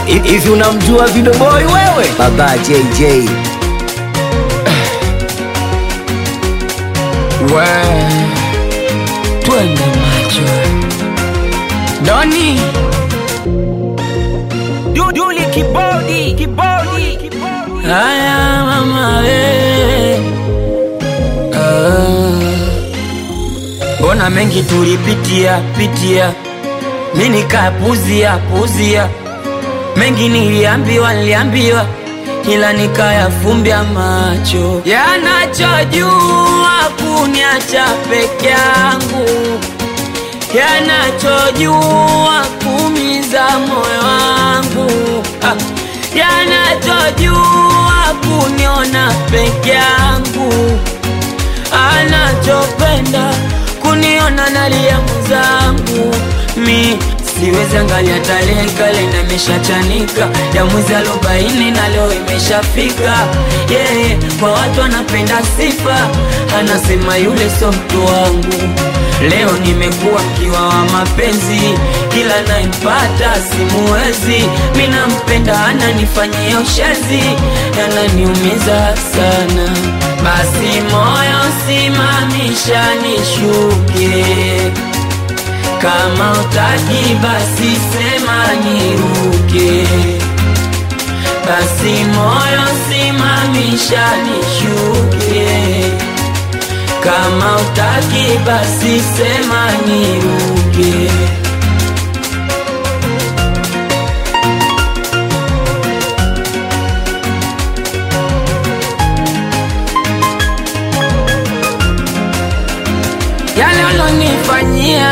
Hivi unamjua Video Boy wewe? Baba JJ. We, twende macho Doni Duduli kibodi, kibodi, kibodi. haya mama we Ah. Mbona mengi tulipitia pitia, mi nikapuzia puzia, mengi niliambiwa niliambiwa, ila nikayafumbia macho, yanachojua kuniacha peke yangu, yanachojua kumiza moyo wangu ah. yanachojua kuniona peke yangu anachopenda kuniona nalia mwenzangu mi siwezi angalia tarehe kalenda imeshachanika ya mwezi arobaini na leo imeshafika yeah, kwa watu anapenda sifa anasema yule so mtu wangu leo nimekuwa mkiwa wa mapenzi kila naipata simuwezi mi nampenda ananifanyia ushezi yananiumiza sana basi moyo simamisha nishuke kama utaki basi sema niruke basi moyo simamisha nishuke kama utaki basi sema niruke yale ulonifanyia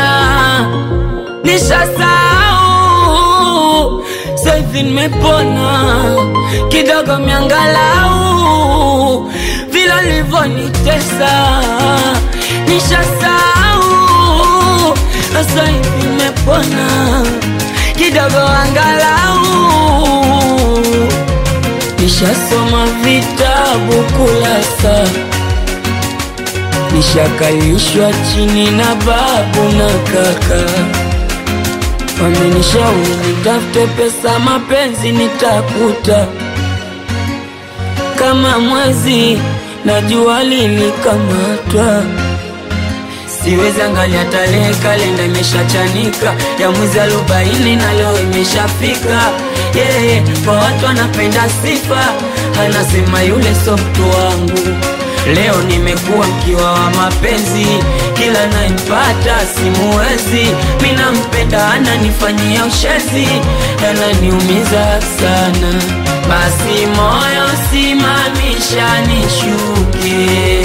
nishasahau, saivi nimepona kidogo, miangalau vile ulivyonitesa nishasahau, saivi nimepona kidogo, angalau nishasoma vitabu kulasa nishakalishwa chini na babu na kaka, wamenishauri nitafute pesa, mapenzi nitakuta kama mwezi na jua lilikamatwa. Siwezi angalia tarehe, kalenda imeshachanika ya mwezi arobaini na leo imeshafika. Yeah, kwa watu anapenda sifa, anasema yule so mtu wangu. Leo nimekuwa mkiwa wa mapenzi, kila naipata simuwezi. Mi nampenda ananifanyia ushezi, yananiumiza sana. Basi moyo simamisha nishuke,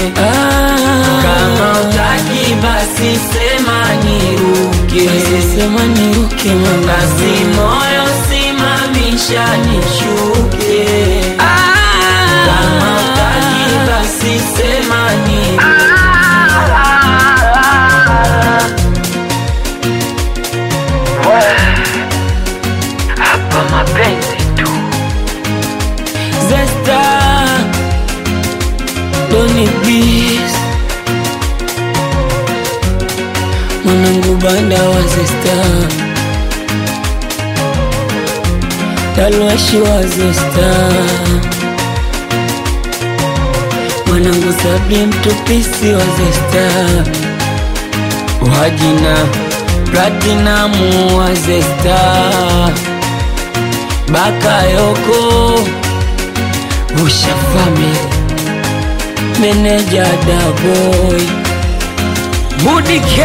kama utaki basi sema niruke, sema niruke mama. Basi moyo simamisha nishuke, kama utaki basi sema niruke. Hapa mapenzi tu Zesta Doni Beast Mwanangu banda wa Zesta Talwashi wa Zesta Mwanangu Sabri mtupisi wa Zesta Wajina Platinamu wa Zesta Bakayoko Usha Family Meneja Daboy Budi K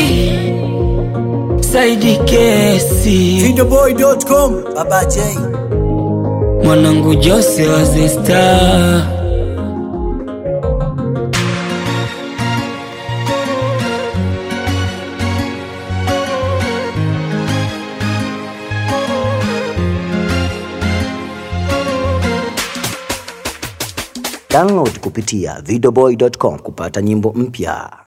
Saidi Kesi Videoboy.com Baba J Mwanangu Jose wa Zesta Download kupitia videoboy.com kupata nyimbo mpya